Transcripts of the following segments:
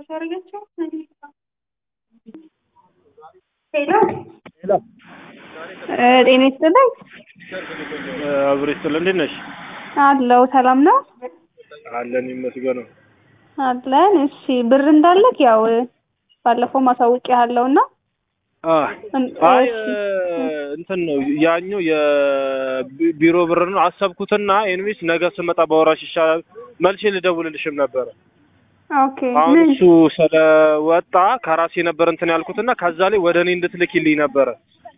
ያደረገችው ሄሎ ሄሎ ጤና ይስጥልኝ አብሮ ይስጥልኝ። እንዴት ነሽ? አለው ሰላም ነው አለን ይመስገነው። አለን እሺ ብር እንዳለክ ያው ባለፈው ማሳወቂያለሁ እና አ አይ እሺ እንትን ነው ያኛው የቢሮ ብር ነው አሰብኩትና ኤንቪስ ነገ ስመጣ ባወራሽ ይሻላል። መልሼ ልደውልልሽም ነበረ። ኦኬ አሁን ምን እሱ ስለወጣ ከራሴ ነበር እንትን ያልኩትና ከዛ ላይ ወደ እኔ እንድትልኪልኝ ነበረ።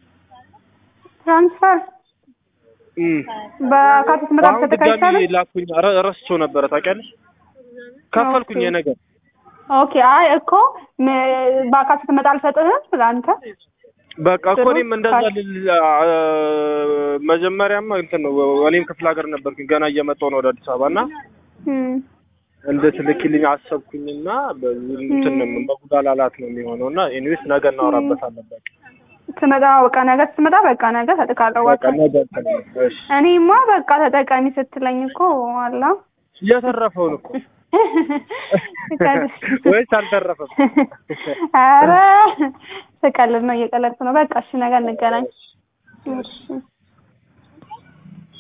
ትራንስፈር እም በካቲት ምዕራፍ አሁን ድጋሚ ተተካይቻለ ላኩኝ። ረ- ረስቼው ነበረ ታውቂያለሽ። ከፈልኩኝ ኦኬ። የነገር ኦኬ አይ እኮ ም- በአካል ስትመጣ አልሰጥህም ለአንተ በቃ እኮ ጥሩ እኔም እንደዛ ካል- ልል አ- መጀመሪያማ እንትን ነው እኔም ክፍለ ሀገር ነበርኩኝ ገና እየመጣሁ ነው ወደ አዲስ አበባ እና እም፣ እንድትልኪልኝ አሰብኩኝና በዚህ እንትን ነው መጉላላት ነው የሚሆነው እና ኢንዌስት ነገ እናወራበታለን። በቃ ትመጣ በቃ ነገ ስትመጣ በቃ ነገ ሰጥካለሁ በቃ በቃ ነገ እንትን ነው። እሺ እኔማ በቃ ተጠቃሚ ስትለኝ እኮ አላ የተረፈውን እኮ ወይስ አልተረፈም? ኧረ ስቀልድ ነው እየቀለድኩ ነው። በቃ እሺ ነገ እንገናኝ። እሺ